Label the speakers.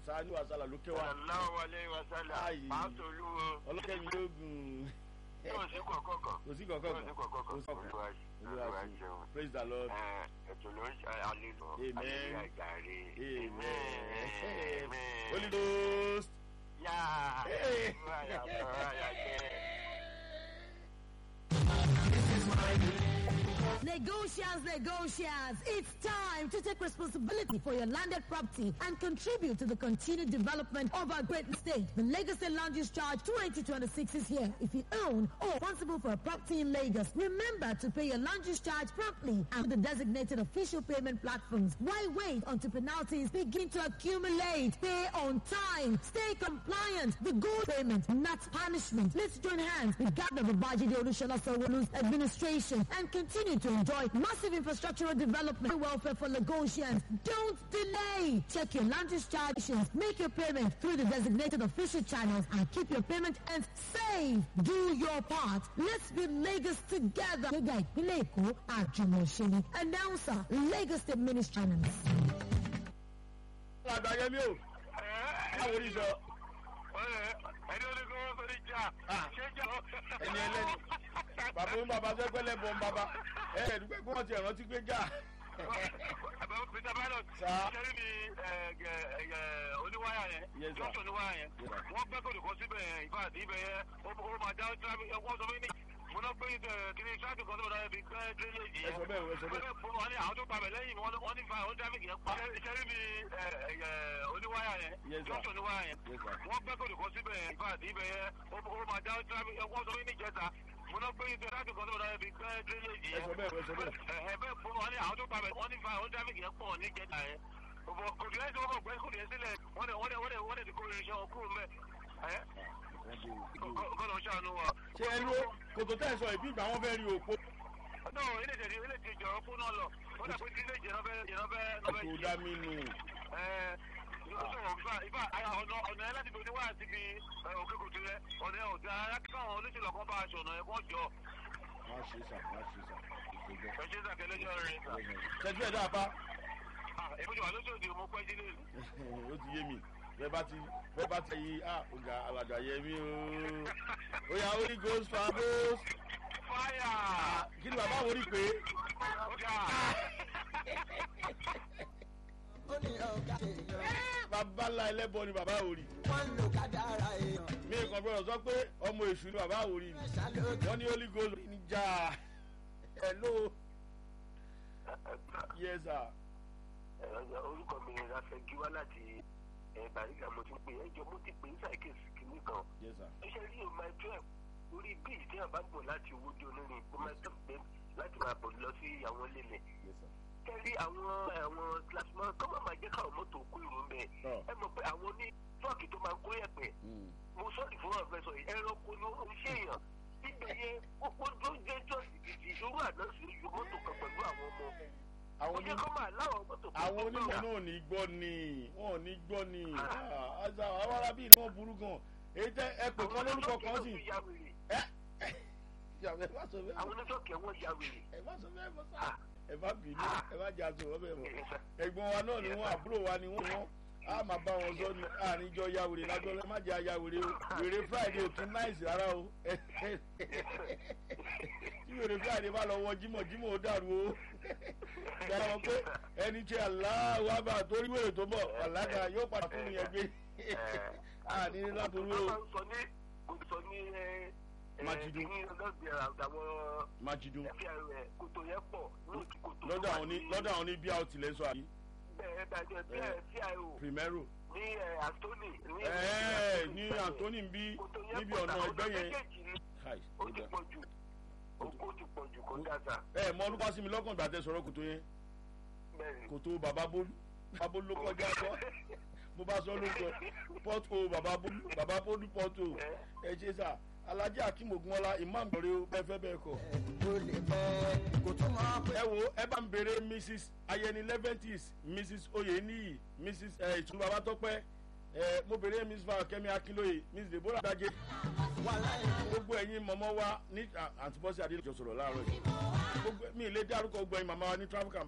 Speaker 1: sani wasala ló kẹwàá
Speaker 2: sallallahu alayhi wa sallam
Speaker 1: Ayi.
Speaker 2: pásítọ̀ olúwo
Speaker 1: ọlọ́kẹ́mi lóògùn
Speaker 2: yóò sí kọ̀ọ̀kan kan
Speaker 1: kò sí kankan
Speaker 2: yóò sí kọ̀ọ̀kan kan
Speaker 1: kò sí kankan
Speaker 2: olúwa olúwa ṣeun
Speaker 1: praise the lord
Speaker 2: Ẹ, ètò ló ń ṣe àlejò
Speaker 1: Amen.
Speaker 2: àlejò àjàre
Speaker 1: amen
Speaker 2: amen
Speaker 1: holy ghost
Speaker 2: yá
Speaker 1: Hey.
Speaker 2: olúwa yàtọ̀ àyàjẹ́.
Speaker 3: Negotiants, negotiants, it's time to take responsibility for your landed property and contribute to the continued development of our great state. The Lagos State Land Use Charge 2026 is here. If you own or are responsible for a property in Lagos, remember to pay your land use charge promptly and the designated official payment platforms. Why wait until penalties begin to accumulate? Pay on time. Stay compliant. The good payment, not punishment. Let's join hands with Governor Babajide Olusola Sanwo-Olu's administration and continue to enjoy massive infrastructural development and welfare for Lagosians. Don't delay. Check your land use charges. Make your payment through the designated official channels and keep your payment and safe. Do your part. Let's be Lagos together. Gbéga ìpínlẹ̀ Èkó àjùmọ̀ṣe. Announcer Lagos State Ministry.
Speaker 1: àgbáyẹmí o báwo ni sọ
Speaker 2: ẹni olùkọ́ wọn sọ ní jà
Speaker 1: Ah.
Speaker 2: ṣé jà ó.
Speaker 1: ẹni ẹlẹ́ni bàbá ń bàbá sẹ́gbẹ́lẹ́ bọ̀ ń bàbá ẹ̀ ẹ̀ dúpẹ́ kí wọ́n ti rántí pé jà
Speaker 2: àbẹ̀wò peter pilot
Speaker 1: Sir.
Speaker 2: ṣẹ́rí ni oníwáyà yẹn
Speaker 1: Yes, sir.
Speaker 2: junction oníwáyà yẹn
Speaker 1: Yes, sir.
Speaker 2: wọ́n gbẹ́ kòtò kan síbẹ̀ yẹn ìfà àti ibẹ̀ yẹn ó ó máa dá traffic ẹ̀ wọ́n sọ fún mi mo náà gbé ẹ̀ kí ni traffic kan tó dáa bí gbẹ́ drainage
Speaker 1: ẹ
Speaker 2: yẹn
Speaker 1: sọ bẹ́ẹ̀ ẹ sọ bẹ́ẹ̀
Speaker 2: wọ́n ní àwọn tó pàbẹ̀ lẹ́yìn wọ́n wọ́n ní fa àwọn traffic yẹn pa ṣẹ́rí ni oníwáyà yẹn
Speaker 1: Yes, sir.
Speaker 2: junction oníwáyà yẹn
Speaker 1: Yes, sir.
Speaker 2: wọ́n gbẹ́ kòtò kan síbẹ̀ yẹn ìfà àti ibẹ̀ yẹn ó ó máa dá traffic ẹ̀ wọ́n sọ fún mi ní ìjẹta mo náà gbé traffic kan tó dáa bí gbẹ́ drainage
Speaker 1: ẹ
Speaker 2: yẹn
Speaker 1: sọ bẹ́ẹ̀ ẹ sọ bẹ́ẹ̀
Speaker 2: ẹ bẹ́ẹ̀ fún wọn ní àwọn tó pàbẹ wọn ní fa àwọn tráfíkì yẹn pọ̀ ní jẹta yẹn òbò kò sí lẹ́yìn tí wọ́n kọ̀ gbẹ́ kò ní sílẹ̀ wọ́n dẹ̀ wọ́n dẹ̀ wọ́n dẹ̀ wọ́n dẹ̀ ti kó irinṣẹ́ wọn kúrò mẹ́ ẹ kọ́ lọ ṣàánú wa.
Speaker 1: ṣé ẹ ló kòtò tẹ́ ẹ sọ ìbí ìgbà wọn fẹ́ rí òpó
Speaker 2: náà ilé ìjẹ̀dí ilé ìjẹ̀dí jọ̀rọ̀ fún náà lọ wọ́n dẹ̀ pé tí ilé ìjẹ̀dí ọbẹ̀ ọbẹ̀ ọbẹ̀
Speaker 1: kò dá mi nù
Speaker 2: ẹ ìfà ọ̀nà ọ̀nà ẹ̀ láti bí oníwà àti bí òkè kòtò rẹ ọ̀nà ẹ̀ ọ̀dà alákàwọn olóṣèlú ọ̀kan bá aṣọ ọ̀nà ẹ̀ kọ́ jọ
Speaker 1: má ṣe sà má ṣe sà ìṣèjọ.
Speaker 2: ẹ ṣe sàkẹ́lẹ́jọ́ rẹ̀
Speaker 1: ṣẹ́jú ẹ̀ dáa pa
Speaker 2: èmi jù wà lóṣòdì mo pẹ́ jí lè
Speaker 1: ó ti yé mi bẹ́ẹ̀ bá ti bẹ́ẹ̀ bá ti yí ah ọ̀gá alàgbà yẹ mí o ó yà holy ghost fabos
Speaker 2: fáyà.
Speaker 1: kí ni bàbá wo rí pé
Speaker 4: ó ní ọ̀gá èèyàn
Speaker 1: bàbá ńlá ẹlẹ́bọ ni bàbá wo rí
Speaker 4: wọ́n ń lo kádàrá èèyàn
Speaker 1: mi kàn gbọ́dọ̀ sọ pé ọmọ èṣù ni bàbá wo rí ni
Speaker 4: mẹ́sà lóògùn
Speaker 1: wọ́n ní holy ghost ní jà hello yes sir
Speaker 2: orúkọ mi ni rafẹ́gi wá láti bàrígà mo ti pè ẹjọ́ mo ti pè ní sàkíyèsí kìíní kan
Speaker 1: yes sir
Speaker 2: ẹ ṣe rí o máa jẹ́ orí bíìsì tí a bá ń bọ̀ láti owó di onírin kó máa tẹ̀ pé láti máa bọ̀ lọ sí àwọn ilé
Speaker 1: yes sir
Speaker 2: kẹ́rí àwọn àwọn plasma kọ́ máa máa jẹ́ káwọn mọ́tò kó ìrò ń bẹ̀
Speaker 1: Tọ́.
Speaker 2: ẹ mọ̀ pé àwọn ní tọ́ọ̀kì tó máa ń kó yẹ̀pẹ̀
Speaker 1: Mm.
Speaker 2: mo sọ́ọ̀dì fún àwọn fẹsọ̀ yìí ẹranko ni ó ń ṣèyàn ibẹ̀ yẹn ó ó tó jẹ́ jọ́ọ̀sì gidi irú àná sí ju mọ́tò kan pẹ̀lú àwọn ọmọ
Speaker 1: àwọn
Speaker 2: ó jẹ́
Speaker 1: oní-
Speaker 2: kó máa láwọn mọ́tò kan
Speaker 1: àwọn
Speaker 2: tó
Speaker 1: onímọ̀
Speaker 2: gbọ́ra.
Speaker 1: náà ò ní gbọ́ ni wọn ò ní gbọ́ ni Ah, àṣà àwọn arábí ni wọ́n burú gan èyí tẹ ẹ pè kán lórúkọ kan sí
Speaker 2: ya wèrè
Speaker 1: ẹ ẹ má sọ bẹ́ẹ̀
Speaker 2: àwọn oníṣọ́ọ̀kì ẹ̀wọ̀n ya wèrè.
Speaker 1: ẹ má sọ bẹ́ẹ̀ mọ́ sá ẹ má bínú ẹ má jà sọ̀rọ̀ bẹ́ẹ̀ mọ́ ẹ̀gbọ́n wa náà ni wọ́n àbúrò wa ni wọ́n wọ́n á máa bá wọn sọ ní àníjọ ya wèrè lájọ́ ẹ má jẹ́ aya wèrè o wèrè friday ò tún náìsì rárá o tí wèrè friday bá lọ wọ jímọ̀ jímọ̀ ó dàrú o gbàdá wọn pé ẹni tí aláwọ̀ àbá torí wèrè tó bọ̀ ọ̀làdà yóò padà fún mi yẹn gbé àní látòrú o
Speaker 2: wọ́n sọ ní kò sọ ní ẹ ẹ
Speaker 1: Májídó.
Speaker 2: ní ọlọ́gbẹ̀rẹ̀ àwọn
Speaker 1: májídó
Speaker 2: ẹ̀fíà rẹ̀ kòtò yẹn pọ̀ lóòtú kòtò.
Speaker 1: lọ́dọ̀ àwọn ní lọ́dọ̀ àwọn ní bí a ò tilẹ̀ sọ àbí
Speaker 2: bẹ́ẹ̀ dájọ́ bí ẹ̀fíà o
Speaker 1: primero
Speaker 2: ní ẹ̀ Anthony ní
Speaker 1: ẹ̀ẹ́ ní anthony ń bí
Speaker 2: kòtò yẹn
Speaker 1: níbi
Speaker 2: pọ̀
Speaker 1: ọ̀nà
Speaker 2: táwọn
Speaker 1: ẹgbẹ́ yẹn
Speaker 2: méjèèjì ni
Speaker 1: Kai,
Speaker 2: ó
Speaker 1: ó
Speaker 2: ti
Speaker 1: dà.
Speaker 2: pọ̀ jù ó ti pọ̀ jù kó dáadáa
Speaker 1: ẹ mọ ọdún pàṣẹ mi lọ́kàn gbà tẹ sọ̀rọ̀ kòtò yẹn
Speaker 2: bẹ́ẹ̀
Speaker 1: kòtò bàbá bólú bàbá bólú ló kọjá sọ mo bá sọ lóko pọ́tò bàbá bólú bàbá bólú pọ́tò ẹ ṣe sà alhaji akim ogunmọla imam gbọrẹ o bẹ́ẹ̀ fẹ́ bẹ́ẹ̀ kọ́
Speaker 4: ó lè pẹ́ kò tún mọ́ pé
Speaker 1: ẹ wo ẹ bá ń béèrè mrs ayẹni leventis mrs oyeniyi mrs ẹ ìtùnú babatọpẹ ẹ mo béèrè mrs fakemi akinloye mrs deborah dajé
Speaker 4: wà láì
Speaker 1: gbogbo ẹ̀yin mọ̀mọ́ wa ní àǹtí bọ́sì adéjọ́ sọ̀rọ̀ láàárọ̀ yìí gbogbo mi ì lè dárúkọ gbogbo ẹ̀yin màmá wa ní traffic and